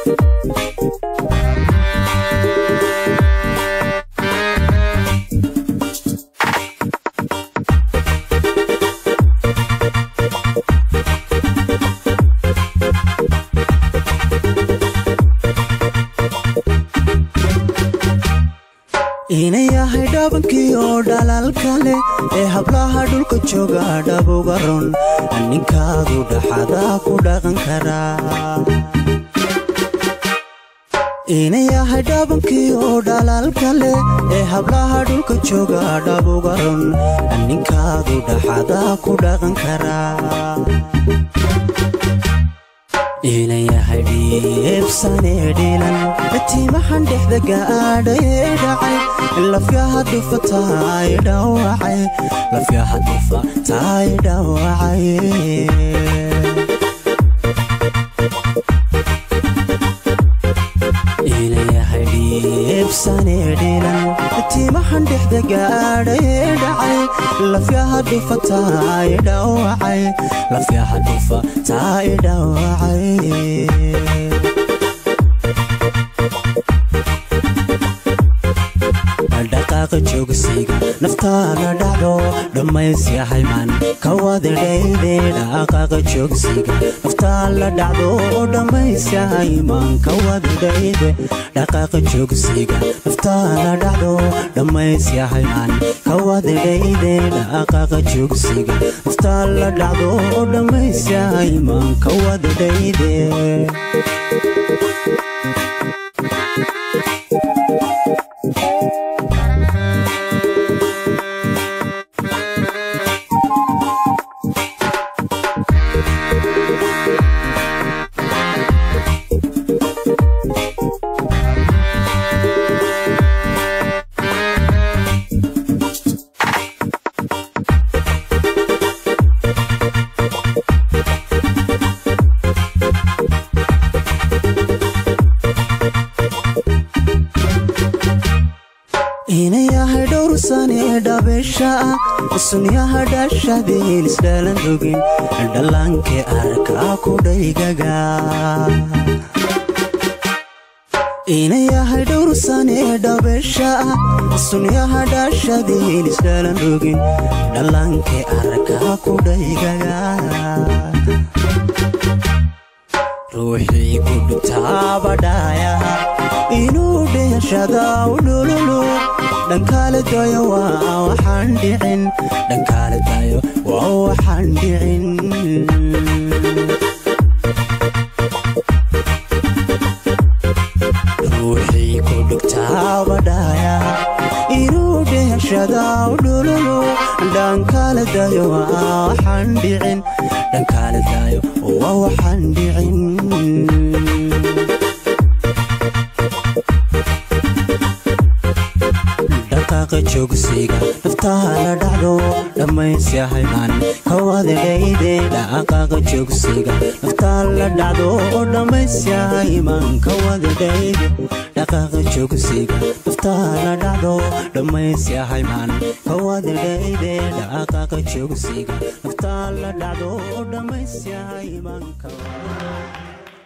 inayahay dhabankii oo dhalaalka leh ee hablaha dhulka jooga dhabuga run ninkaadu dhaxada ku dhaqan karaa inayahay dhabankii oo dhalaalka leh ee hablaha dhulka jooga dhabuga run ninkaadu dhaxada ku dhaqan karaa inayahay dhiibsanee dhiilan tiimahan dhexda gaadhayee dhacay lafyaha dhufa taay dhawacay lafyaha dhufa taay dhawacay inayahay dhiibsanee dhiilan tiimahan dhexda gaadhayee dhacay lafyaha dhufa taay dhawacay lafyaha dhufa taay dhawacay dhaqaaqa joogsiga naftaada dhacdo dhammaysyahay man kawadadhayde dhaqaaqa joogsiga naftaala dhacdo dhammaysyahay man kawadadhayde dhaqaaqa joogsiga naftaala dhacdo dhammaysyahay man kawadadhayde dhaqaaqa joogsiga naftaala dhacdo dhammaysyahay man kawadadhayde inayahay dhowrsanee dhabeesha ah sunyaha dhashadeen isdhalan rogin dhallaanke arkaa ku dhaygaga inayahay dhowrsanee dhabeesha ah sunyaha dhashadeen isdhalan rogin dhallaanke arkaa ku dhaygaga ruuxii ku dhutaabadhaayaha inuu dheeshada u dhululu dhankaale dayo waa waxaan dhicin dhankaale dayo waa waxaan dhicin ruuxii ku dhugtaabadhaayaha inuu dheeshada u dhululu dhankaale dayo waa waxaan dhicin dhankaale dayo waa waxaan dhicin dhaqaaqa joogsiga naftaala dhacdo dhammaysyahay man kawadadhayde dhaqaaqa joogsiga naftaala dhacdo dhammaysyahay man kawadadhayde dhaqaaqa joogsiga naftaala dhacdo dhammaysyahay man kawadadhayde dhaqaaqa joogsiga naftaala dhacdo dhammaysyahay man kawadadhayde